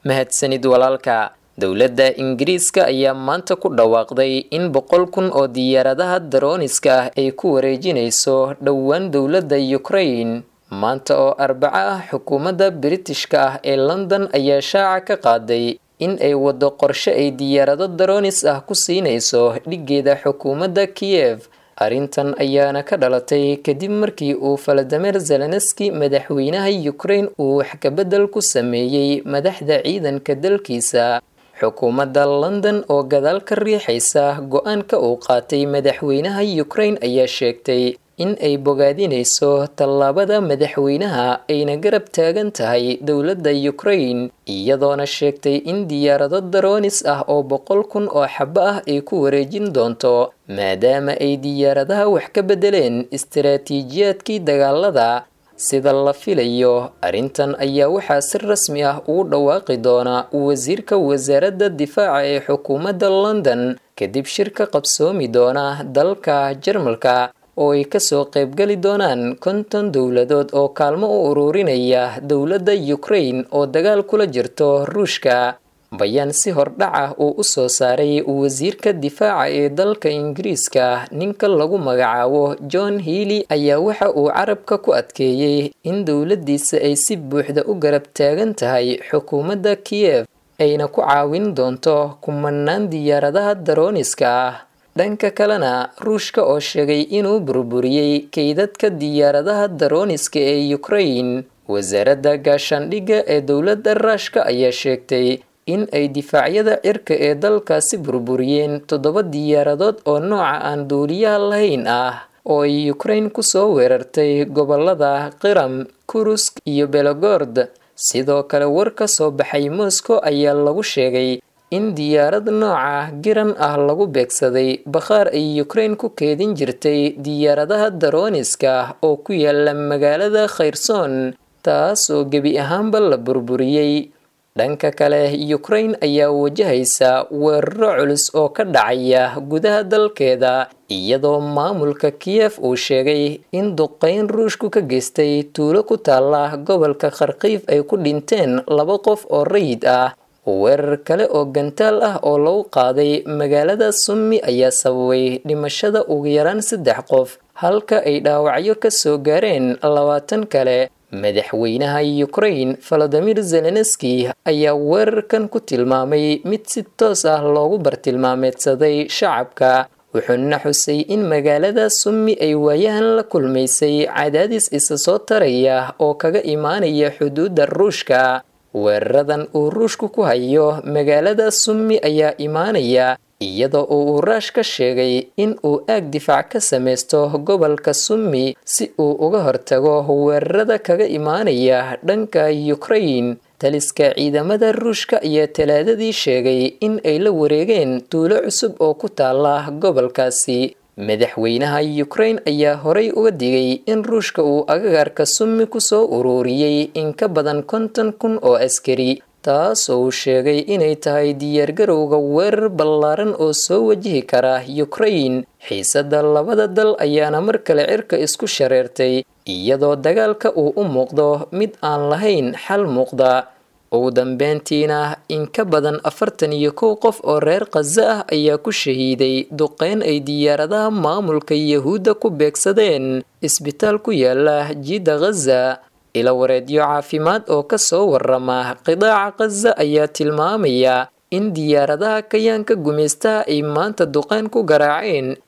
mahadsanid walaalka dowladda ingiriiska ayaa maanta ku dhawaaqday in boqol kun oo diyaaradaha darooniska ah ay ku wareejinayso dhowaan dowladda ukraine maanta oo arbaco ah xukuumadda biritishka ah ee london ayaa shaaca ka qaaday in ay waddo qorshe ay diyaarado daroonis ah ku siinayso dhiggeeda xukuumadda kiyev arrintan ayaana ka dhalatay kadib markii uu faladamer zelenski madaxweynaha ukraine uu wax kabedel ku sameeyey madaxda ciidanka dalkiisa xukuumadda london oo gadaal ka riixaysa go-aanka uu qaatay madaxweynaha ukraine ayaa sheegtay in ay bogaadinayso tallaabada madaxweynaha ayna garab taagan tahay dowladda ukraine iyadoona sheegtay in diyaarado daroonis ah oo boqol kun oo xabo ah ay ku wareejin doonto maadaama ay diyaaradaha wax ka beddeleen istaraatiijiyaadkii dagaalada sida la filayo arrintan ayaa waxaa si rasmi ah ugu dhawaaqi doona wasiirka wasaaradda difaaca ee xukuumadda london kadib shirka qabsoomi doona dalka jarmalka oo ay kasoo qaybgali doonaan konton dowladood oo kaalmo u ururinaya dowladda ukraine oo dagaal kula jirto ruushka bayaan si hordhac ah uu u soo saaray wasiirka difaaca ee dalka ingiriiska ninka lagu magacaabo john healy ayaa waxa uu carabka ku adkeeyey in dowladdiisa ay si buuxda u garab taagan tahay xukuumadda kiyev ayna ku caawin doonto kumanaan diyaaradaha darooniska ah dhanka kalena ruushka oo sheegay inuu burburiyey kaydadka diyaaradaha darooniska ee ukraine wasaaradda gaashaandhigga ee dowladda ruushka ayaa sheegtay in ay difaacyada cirka ee dalkaasi burburiyeen toddoba diyaaradood oo nooca aan duuliyaha lahayn ah oo ay ukraine kusoo weerartay gobolada qiram kurusk iyo belogord sidoo kale war ka soo baxay moscow ayaa lagu sheegay in diyaarad nooca giran ah lagu beegsaday bakhaar ay ukraine ku keedin jirtay diyaaradaha darooniska oo ku yaala magaalada khayrsoon taas oo gebi ahaanba la burburiyey dhanka kale ukraine ayaa wajahaysa weeraro culus oo ka dhacaya gudaha dalkeeda iyadoo maamulka kiyef uu sheegay in duqeyn ruushku ka geystay tuulo ku taala gobolka kharkiif ay ku dhinteen laba qof oo rayid ah weerar kale oo gantaal ah oo lagu qaaday magaalada summi ayaa sababay dhimashada ugu yaraan saddex qof halka ay dhaawacyo ka soo gaareen labaatan kale madaxweynaha ukraine valadimir zelenski ayaa weerarkan ku tilmaamay mid si toos ah loogu bartilmaameedsaday shacabka wuxuuna xusay in magaalada summi ay waayahan la kulmaysay cadaadis isa soo taraya oo kaga imaanaya xuduudda ruushka weeraradan uu ruushku ku hayo magaalada summi ayaa imaanaya iyadoo uu uraash ka sheegay in uu aag difaac ka samaysto gobolka summi si uu uga hortago weerarada kaga imaanaya dhanka ukraine taliska ciidamada ruushka ayaa talaadadii sheegay in ay la wareegeen tuulo cusub oo ku taala gobolkaasi madaxweynaha ukraine ayaa horay uga digay in ruushka uu agagaarka summi kusoo ururiyey in ka badan konton kun oo askari taasoo uu sheegay inay tahay diyaargarowga weerar ballaaran oo soo wajihi kara ukraine xiisadda labada dal ayaana mar kale cirka isku shareertay iyadoo dagaalka uu u muuqdo mid aan lahayn xal muuqda ugu dambeyntiina in ka badan afartan iyo kow qof oo reer khaza ah ayaa ku shahiiday duqeyn ay diyaaradaha maamulka yahuudda ku beegsadeen isbitaal ku yaala jiidda khaza ila wareedyo caafimaad oo ka soo warama qidaaca khaza ayaa tilmaamaya in diyaaradaha kayaanka gumaystaha ay maanta duqeyn ku garaaceen